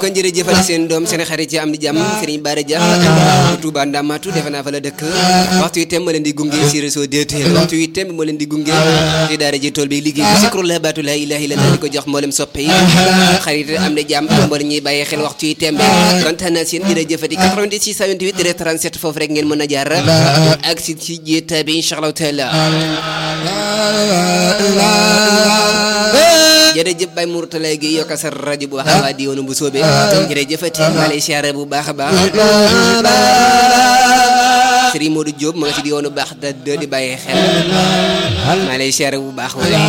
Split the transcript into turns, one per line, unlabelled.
kon jërëjëfal seen doom seen xarit ci am di jàmm Serigne Bara Dia Touba Ndamatu defe naa fa la dëkk waxtu yi tem ma leen di gunge si réseau DTL waxtu yi tem ma leen di gunge ci daara ji tool bi liggéey bi sikru la baatu la ilaha illallah di ko jox mboolem soppe yi xarit am di jàmm mboolem ñuy bàyyi xel waxtu yi tembe kontaan naa seen jërëjëfati 88 628 37 foofu rek ngeen mën a jaar ak si ci jéeta bi incha allahu taala jërëjëf Baye Mourtala gi yokk sa rajo bu baax a baax di woonu bu soobee jërëjëfati maa lay siyaare bu baax a baax Serigne Modou Diop ma nga si di woonu baax da di bàyyi xel maa lay siyaare bu baax waaye